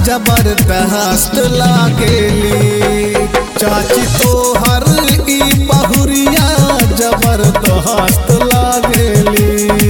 जबरदस्त लागेली चाची तोहर ई बहुरिया जबरदस्त लागेली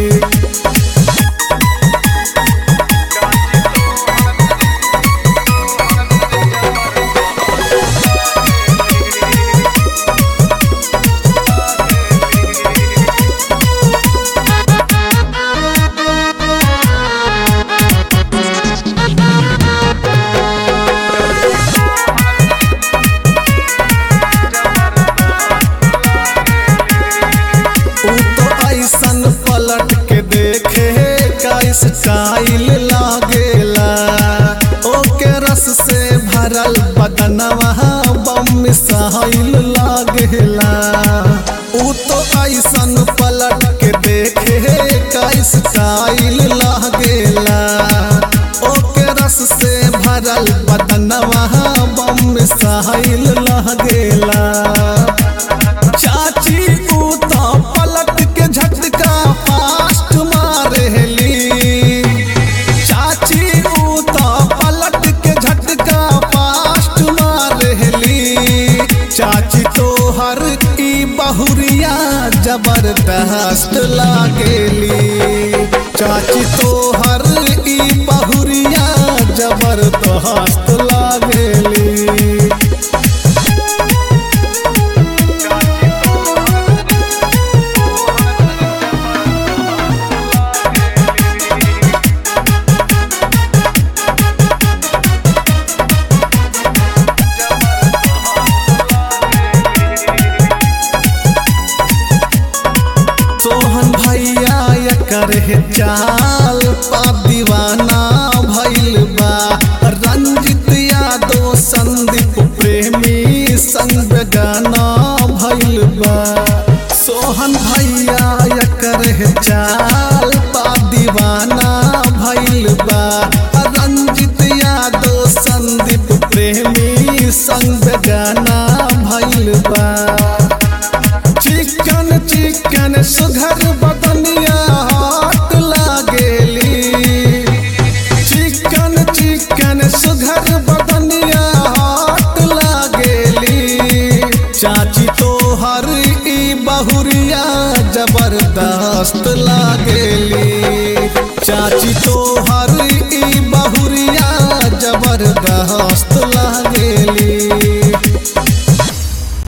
ऊ तो ऐसन पलट के देखे का स्टाइल लागेला ओके रस से भरल बदनवा बम मिसाइल लागेला ऊ तो ऐसन पलट के देखे का स्टाइल लागेला ओके रस से भरल बदनवा बम मिसाइल लागेला चाची ऊ तो पलट के झटका फास्ट मारेली चाची ऊ तो पलट के झटका फास्ट मारेली चाची तोहर ई बहुरिया जबरदस्त लागेली चाची तोहर ई बहुरिया जबरदस्त लागेली सोहन भैया एकर हे चाल पा दीवाना भइल बा रंजित यादव संदीप प्रेमी संग गाना भइल बा सोहन भैया एकर हे चाल पा दीवाना भइल बा रंजित यादव संदीप प्रेमी संग गाना भइल बा चिकन चिकन सुघर बदनिया हाथ लागेली चिकन चिकन सुघर बदनिया हाथ लागेली चाची तोहर ई बहुरिया जबरदस्त लागेली चाची तोहर